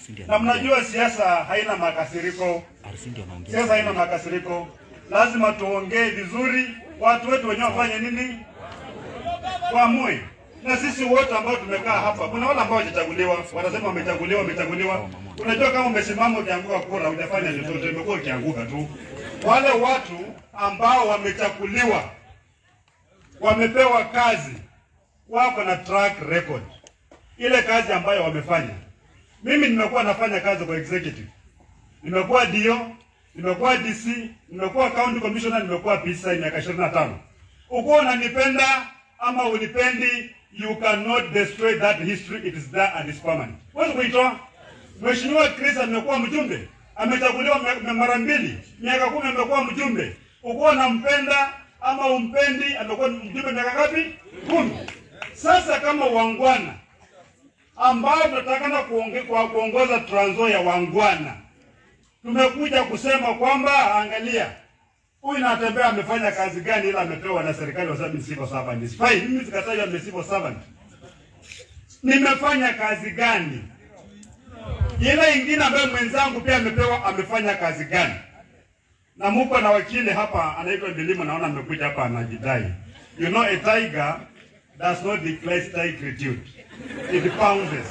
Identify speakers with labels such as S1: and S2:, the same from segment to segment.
S1: na mnajua siasa haina makasiriko, siasa haina makasiriko. Lazima tuongee vizuri, watu wetu wenyewe wafanye nini, waamue. Na sisi wote ambao tumekaa hapa, kuna wale ambao hawajachaguliwa, wanasema wamechaguliwa, wamechaguliwa. Unajua, kama umesimama ukianguka kura, hujafanya chochote, umekuwa ukianguka tu. Wale watu ambao wamechaguliwa, wamepewa kazi, wako na track record, ile kazi ambayo wamefanya. Mimi nimekuwa nafanya kazi kwa executive, nimekuwa DO, nimekuwa DC, nimekuwa county commissioner, nimekuwa PCI miaka 25. Uko unanipenda ama unipendi, you cannot destroy that history, it is there and is permanent. Huwezi kuitoa. Mheshimiwa Chris amekuwa mjumbe, amechaguliwa me- me- mara mbili, miaka kumi amekuwa mjumbe. Uko unampenda ama umpendi, amekuwa mjumbe miaka ngapi? Kumi. Sasa kama wangwana ambao tunatakana kuonge, kwa kuongoza Trans Nzoia wangwana, tumekuja kusema kwamba angalia, huyu natembea amefanya kazi gani, ila amepewa na serikali kwa sababu ni civil servant. It's fine, mimi sikatai ame civil servant. Nimefanya kazi gani? Ile ingine ambayo mwenzangu pia amepewa amefanya kazi gani? Na muko na wakili hapa anaitwa Bilimo, naona amekuja hapa anajidai. You know a tiger does not declare tigritude. It pounces.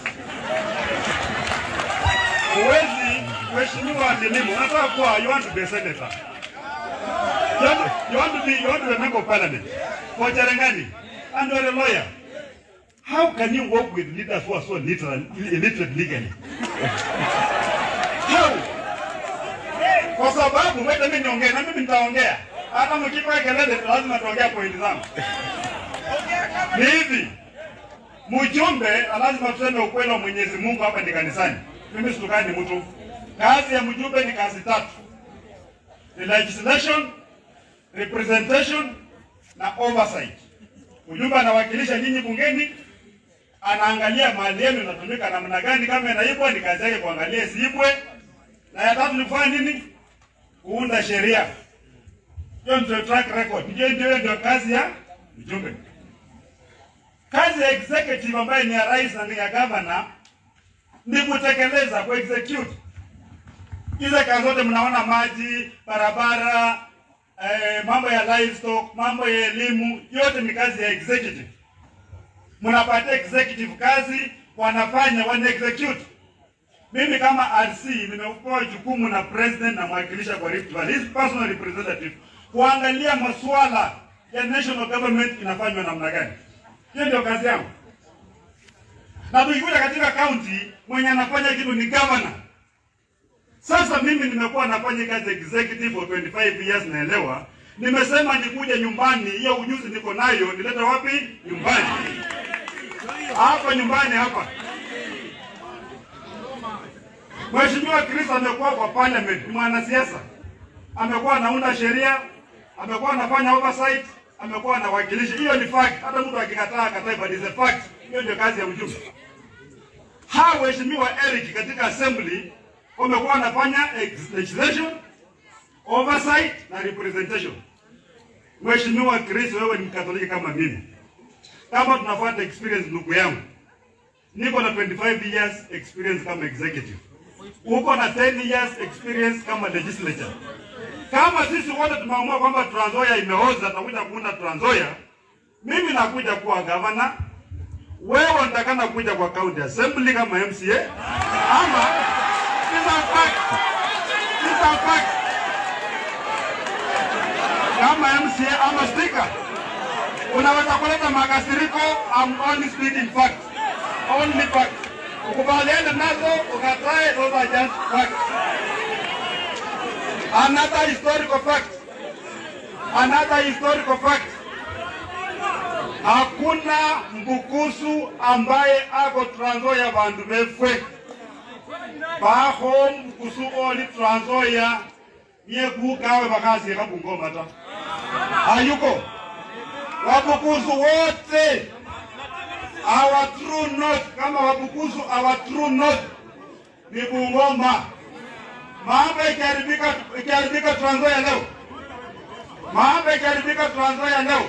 S1: Huwezi, Mheshimiwa Bilimo, unataka kuwa you want to be a senator. You want, you want to be you want to be a member of parliament for Cherangani and you're a lawyer. How can you work with leaders who are so literal, illiterate legally? How? Kwa sababu mwete mimi niongee na mimi nitaongea. Hata mkipa kelele lazima tuongea pointi zangu. Ni hivi. Mjumbe lazima tuseme ukweli wa Mwenyezi Mungu hapa ni kanisani. Mimi situkani mtu. Kazi ya mjumbe ni kazi tatu. Ni legislation, representation na oversight. Mjumbe anawakilisha nyinyi bungeni, anaangalia mali yenu inatumika namna gani, kama inaibwa ni kazi yake kuangalia isiibwe, na ya tatu ni kufanya nini? Kuunda sheria. Hiyo ndio track record. Hiyo ndio ndio kazi ya mjumbe. Kazi ya executive ambayo ni ya rais na ni ya governor ni kutekeleza, ku execute hizo kazi zote mnaona, maji, barabara, eh, mambo ya livestock, mambo ya elimu, yote ni kazi ya executive. Mnapatia executive kazi, wanafanya, wana execute. Mimi kama RC nimepewa jukumu na president na mwakilisha kwa Rift Valley, his personal representative, kuangalia masuala ya national government inafanywa namna gani. Hiyo ndio kazi yangu. Na tukikuja katika county, mwenye anafanya kitu ni governor. Sasa mimi nimekuwa nafanya kazi executive for 25 years, naelewa. Nimesema nikuje nyumbani, hiyo ujuzi niko nayo, nilete wapi? Nyumbani. Hapa nyumbani hapa. Mheshimiwa Chris amekuwa kwa parliament, ni mwanasiasa. Amekuwa anaunda sheria, amekuwa anafanya oversight, amekuwa anawakilisha. Hiyo ni fact. Hata mtu akikataa akatai, but it's a fact. Hiyo ndio kazi ya mjumbe. Hawa waheshimiwa Eric katika assembly wamekuwa wanafanya ex- legislation, oversight na representation. Mheshimiwa Chris, wewe ni Mkatoliki kama mimi, kama tunafuata experience, ndugu yangu, niko na 25 years experience kama executive, uko na 10 years experience kama legislature. Kama sisi wote tumeamua kwamba Trans Nzoia imeoza, tunakuja kuunda Trans Nzoia, mimi nakuja kuwa governor, wewe unatakana kuja kwa county assembly kama MCA ama These are facts. These are facts. Kama MCA ama speaker, unaweza kuleta makasiriko. I'm only speaking facts. Only facts. Ukubaliane nazo, ukatae, those are just facts. Another historical fact. Another historical fact. Hakuna mbukusu ambaye ako Trans Nzoia bandu befwe baho mbukusu oli Trans Nzoia niye kukawe bakasi kabungoma ta hayuko wabukusu wote our true north kama wabukusu our true north ni Bungoma. Mambo ikiharibika ikiharibika Trans Nzoia leo, mambo ikiharibika Trans Nzoia leo,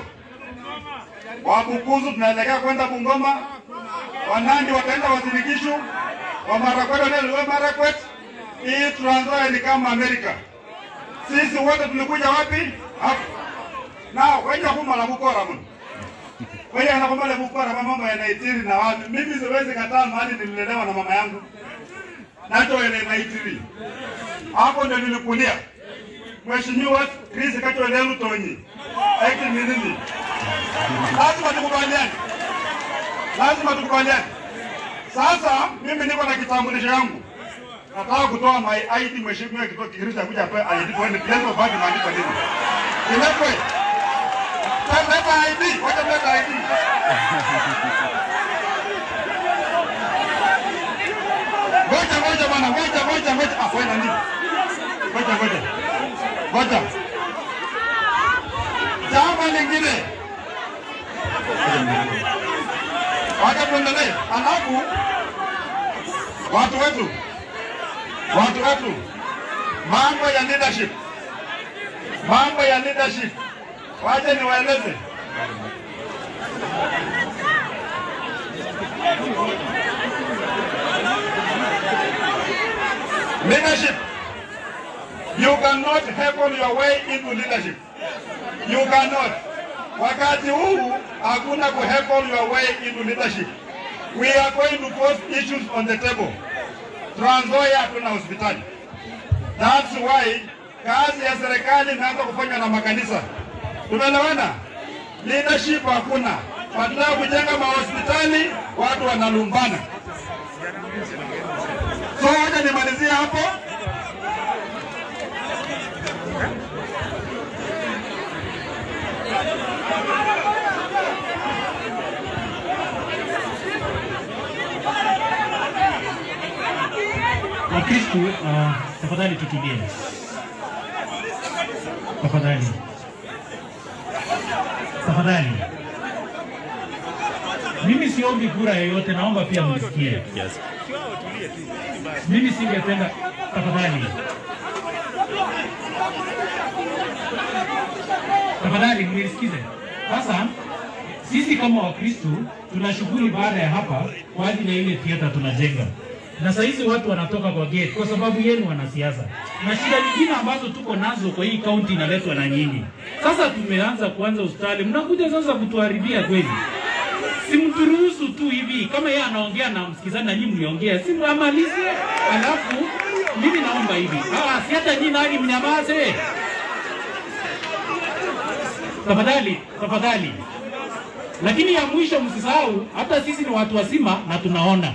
S1: Wabukusu tunaelekea kwenda Bungoma, Wanandi wataenda Wazirigishu, Wamarakwet wanaliwa Marakwet, hii Trans Nzoia ni kama Amerika. Sisi wote tulikuja wapi? Hapa. Na wenye kumala mukora mno. Wenye anakumala mukora mambo yanaitiri na watu. Mimi siwezi kataa mahali nililelewa na mama yangu. Nacho ile naitiri. Hapo ndio nilikulia. Mheshimiwa Chris Katwele Lutonyi. Eki milili. Lazima tukubaliane. Lazima tukubaliane. Sasa mimi niko na kitambulisho yangu. Nataka kutoa my ID mheshimiwa kitoa Kigirisa kuja hapa ID tuone place of birth imeandikwa nini. Iletwe. Leta ID, wacha leta ID. Ngoja ngoja bwana, ngoja ngoja ngoja. Ah, wewe nani? Ngoja ngoja. Ngoja. Jambo lingine. Wacha tuendelee. Alafu watu wetu watu wetu, mambo ya leadership, mambo ya leadership, wacha niwaeleze. Leadership, you cannot heckle your way into leadership. You cannot. Wakati huu hakuna ku heckle your way into leadership. We are going to put issues on the table. Trans Nzoia hatuna hospitali. That's why kazi ya serikali imeanza kufanywa na makanisa. Tumeelewana? Leadership hakuna. Wanataka kujenga mahospitali, watu wanalumbana. So wacha nimalizie hapo.
S2: Wakristu, uh, tafadhali tutulie, tafadhali, tafadhali. Mimi siombi kura yoyote, naomba pia mnisikie. Mimi singependa, tafadhali, tafadhali mnisikize. Sasa sisi kama Wakristu tuna shughuli baada ya hapa kwa ajili ya ile theater tunajenga na saa hizi watu wanatoka kwa gate kwa sababu yenu wanasiasa, na shida nyingine ambazo tuko nazo kwa hii kaunti inaletwa na nyinyi. Sasa tumeanza kuanza hospitali, mnakuja sasa kutuharibia kweli. Si mturuhusu tu hivi, kama yeye anaongea na msikizani na nyinyi mliongea, si amalize, alafu mimi naomba hivi, ah, si hata nyinyi nani mnyamaze tafadhali, tafadhali. Lakini ya mwisho msisahau, hata sisi ni watu wazima na tunaona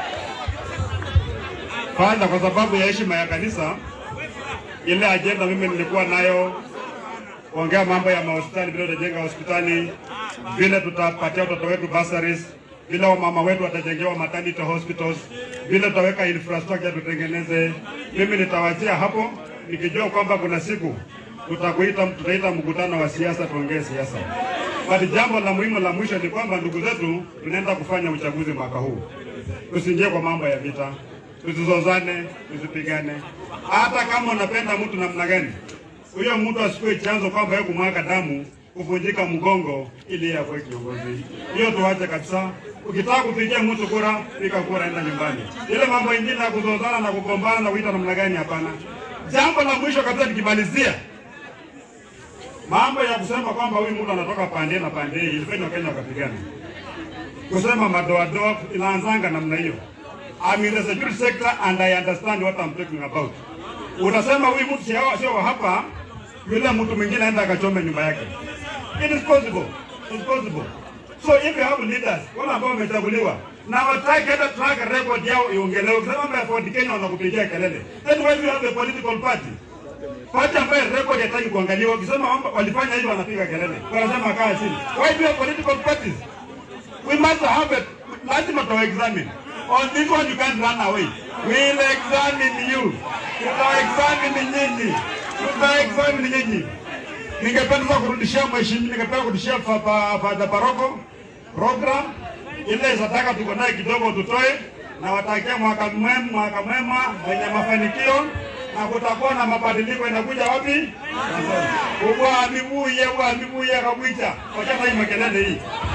S1: Kwanza kwa sababu ya heshima ya kanisa, ile ajenda mimi nilikuwa nayo kuongea mambo ya mahospitali, vile tutajenga hospitali, vile tutapatia watoto wetu bursaries, vile wamama wetu watajengewa maternity hospitals, vile tutaweka infrastructure tutengeneze. Mimi nitawachia hapo nikijua kwamba kuna siku tutakuita, tutaita mkutano wa siasa, tuongee siasa. But jambo la muhimu la mwisho ni kwamba ndugu zetu, tunaenda kufanya uchaguzi mwaka huu, tusiingie kwa mambo ya vita tusizozane, tusipigane. Hata kama unapenda mtu namna gani, huyo mtu asikuwe chanzo kwamba yeye kumwaga damu, kuvunjika mgongo ili yeye akuwe kiongozi. Hiyo tuache kabisa. Ukitaka kupigia mtu kura, piga kura, enda nyumbani. Ile mambo ingine ya kuzozana na kugombana na kuita namna gani, hapana. Jambo la mwisho kabisa nikimalizia, mambo ya kusema kwamba huyu mtu anatoka pande na pande hii, ilifanywa Kenya wakapigana. Kusema madoadoa inaanzanga namna hiyo. I'm in the security sector and I understand what I'm talking about. Unasema huyu mtu sio sio wa hapa, yule mtu mwingine aenda akachome nyumba yake. It is possible. It's possible. So if you have leaders wale ambao wamechaguliwa na wataki hata track record yao iongelewe, ukisema mambo ya Ford Kenya wanakupigia kelele, then why do you have a political party? Party ambayo record hataki kuangaliwa, ukisema kwamba walifanya hivyo wanapiga kelele, wanasema kaa chini. Why do you have political parties? We must have it. Lazima tuwa examine. On this one you can't run away. We'll examine you. Tuta examine nyinyi. Tuta examine nyinyi. Ningependa kurudishia mheshimiwa, ningependa kurudishia fa- fa- Father Paroko program ile zataka tuko naye kidogo tutoe, na watakia mwaka mwema, mwaka mwema wenye mafanikio na kutakuwa na mabadiliko. Inakuja wapi? Ubwa mibuye, ubwa mibuye kabwicha. Wacha hii makelele hii.